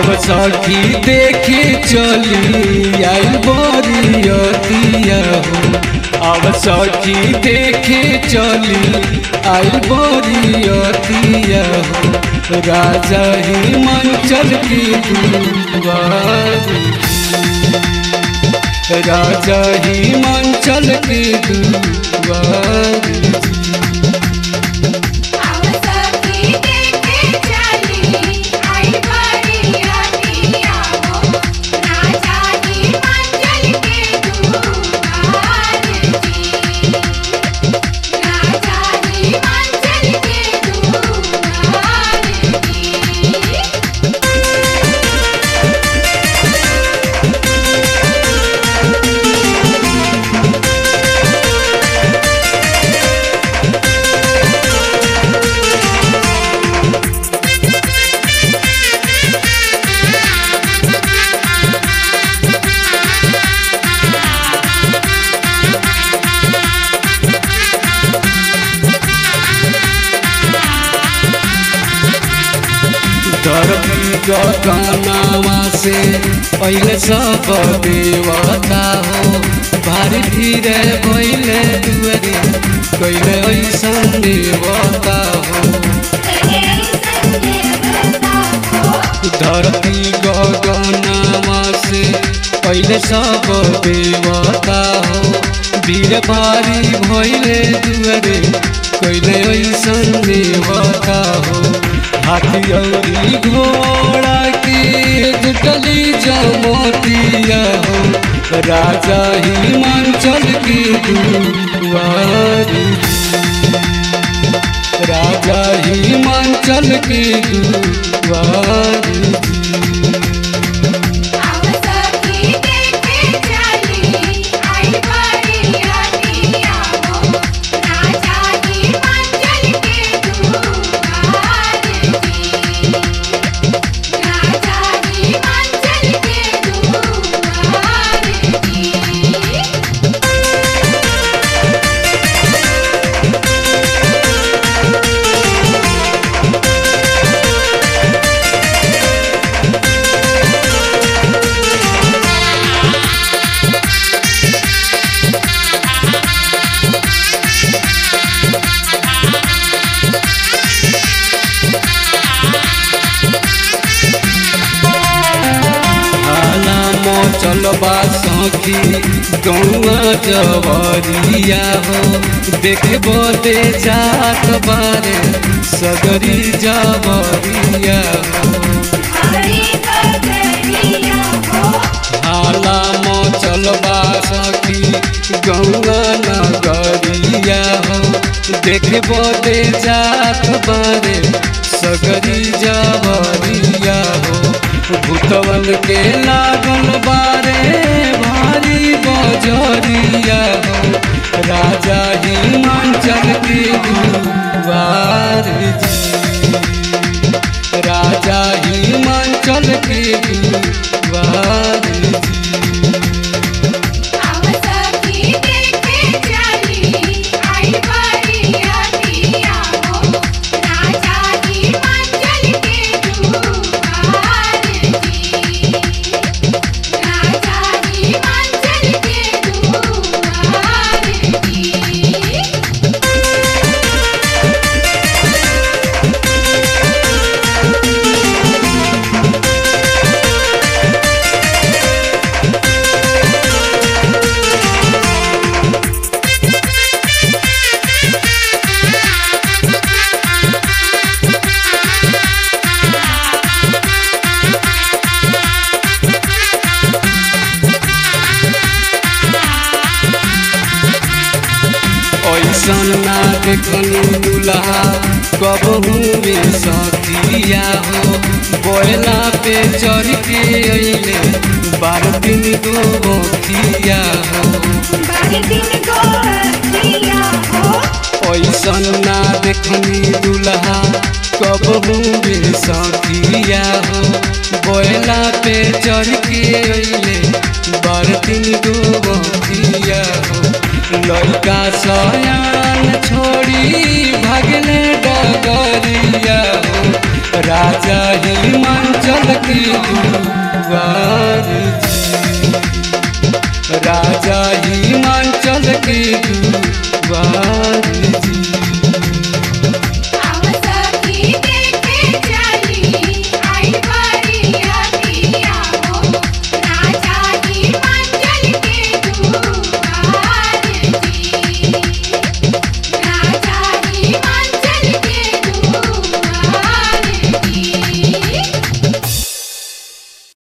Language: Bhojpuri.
अब सखी देखे चली आई बरियतिया हो अब सखी देखे चली आई बरियतिया हो राजा हिमाचल की दुआरी राजा हिमाचल की दुआरी आवसकी देखे चली आई बरियतिया हो राजा ही मंगल के दुआर जी राजा ही मंगल के दुआर जी धरती गगनवा से पहले सब देवता हो भारी धीरे भैले दुअरे कैले ऐसन देवता हो धरती गगनवा से पहले सब देवता हो वीर भारी भैले दुअरे कैले ऐसन देवता हो हाथी औरी घोड़ा के जुटली जमतिया हो राजा हिमाचल की दुआरी राजा हिमाचल की दुआरी आवसकी देखे चली आई बरियतिया हो राजा ही मंगल के दुआर जी राजा ही मंगल के दुआर जी हाला मोचल बासखी गौआ जवरिया हो देखे बदे जात बारे सगरी जवरिया हो हरि करिया हो हाला मोचल बासखी गौआ नगरिया हो देखे बदे जात बारे सगरी जवरिया हो भूतवन के लागल बारे भारी बजरिया हो राजा हिमाचल के दुआर जी राजा हिमाचल के दुआर जी आवसकी देखे चली आई बरियतिया हो राजा ही मंगल के दुआर जी राजा ही मंगल के दुआर जी ऐसन ना देखनी दुल्हा कबहू में सखिया हो बोला पे चढ़ के अइले बारह दिन दो बखिया हो बारी दिन गोरखिया हो ऐसन ना देखनी दुल्हा कबहू में सखिया हो बोला पे चढ़ के अइले बारह दिन दो बखिया हो लड़का सयान छोड़ी भगले डगरिया हो राजा हिमांचल की दुआर जी राजा हिमांचल की दुआर